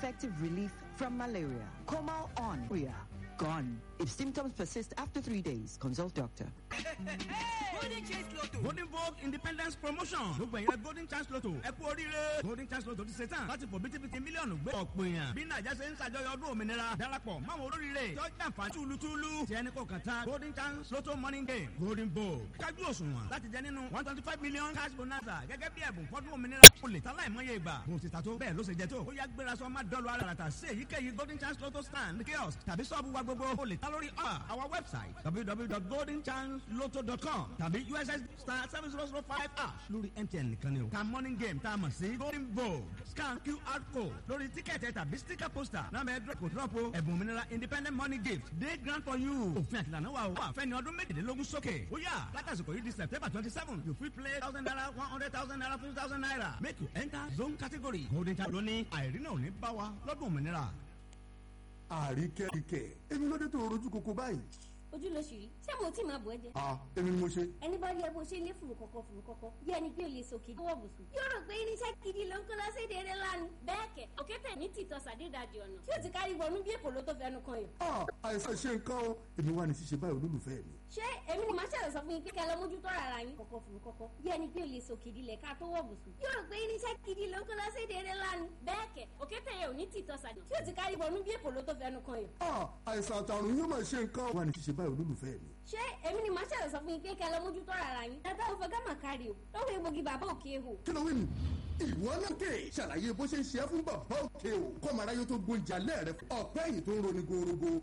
effective relief from malaria. Comal on. Gone. If symptoms persist after three days, consult doctor. golden chance lotto. golden vogue independence promotion gbogbo ẹ̀yẹ golden chance lotto ẹ kú oríire golden chance lotto ti ṣe tán láti fò bítíbitì mílíọ̀nù gbé ọ̀pọ̀ èèyàn bí nàìjà ṣe ń ṣàjọyọ̀ ọdún òmìnira darapọ̀ máwọn olóríire tó jàǹfà túlùtúlù tí ẹni kò kàn tán golden chance lotto morning game golden vogue kájú òṣùwọ̀n láti jẹ nínú one twenty five million cash bonanza gẹ́gẹ́ bí ẹ̀bùn fọ́dún òmìnira o lè ta láìmọye ìgbà bó ti ta tó bẹ́ẹ̀ ló ṣe jẹ tó ó yá gbéra sọ má dọ́lu ara rà sí èyíkéyìí golden chance lotto stand kiosk tàbí sọ́ọ̀bù wa gbogbo o lè ta lórí our website www.goldenchancelotto.com tàbí uss star seven zero zero five ash lórí mtn nìkan ni o. ta morning game tá a mọ̀ sí golden vogue scan qr code lórí tíkẹ́ẹ̀tì tàbí sticker poster náà bẹ́ẹ̀ dúró kò dúró po ẹ̀bùn òmìnira independent money gift day grant for you. òfin àtìlànà wa o wà fẹ́ni ọdún méjìlélógún sókè. ó yà látàsíkò yìí di september twenty seven you fit play thousand naira one hundred thousand naira fifty thousand naira make you enter zone category golden chance lóní àìrínà ò ní bá wa lọ́dún òmìnira. àríkẹ́ríkẹ́ èmi ló dé tó rojú koko báyìí. ojú ló ṣì rí ṣé mo tí máa bọ̀ ẹ́ jẹ. a èmi ni mo ṣe. ẹni bá rí ẹ bó ṣe lé fùrù kọ̀kọ̀ fùrù kọ̀kọ̀ bí ẹni pé o lè sòkè lọ́wọ́ bùsùn. yóò rò pé irinṣẹ́ gidi ló ń kó lọ sí èdè eré lánàá. bẹ́ẹ̀ kẹ̀ òkété ní tìtọ́ sàdédàjì ọ̀nà tí ó ti kárí wọnú bí èpò ló tó fẹnu kan yìí. a àìsàn ṣe nǹkan o èmi wà ní ṣíṣe báyìí olólùfẹ́ mi. ṣé èmi ni màá ṣẹlẹ̀ sọ fún yín pé kẹ́ lọ mójútó rárá yín kọ̀kọ̀ fùrù kọ̀kọ̀ bí ẹni pé o lè sòkè dilẹ̀ ká tó wọ̀ bùsùn. yóò rò pé irinṣẹ́ gidi ló ń kó lọ sí èdè eré lánàá. bẹ́ẹ̀ kẹ̀ òkété yẹn ò ní tìtọ́ sàdé tí ó ti kárí wọnú bí èpò ló tó fẹnu kan yìí. a àìsàn àtàrùn yóò máa ṣe nǹkan o wà ní ṣíṣe báyìí olólùfẹ́ mi. ṣé èmi ni màá ṣẹlẹ̀ sọ fún yín pé kẹ́ lọ mójútó rárá yín. ẹ bá òfin gámà kárí o lọ́wọ́ egbògi bàbá òkè ehò. kí ló wí nù. ìwọ náà kè ṣàlàyé bó ṣe ń ṣe é fún bàbá òkè o kọ́mọ aráyé tó gbóúnjẹ alẹ́ rẹ ọ̀pẹ́ yìí tó ń roni gorogo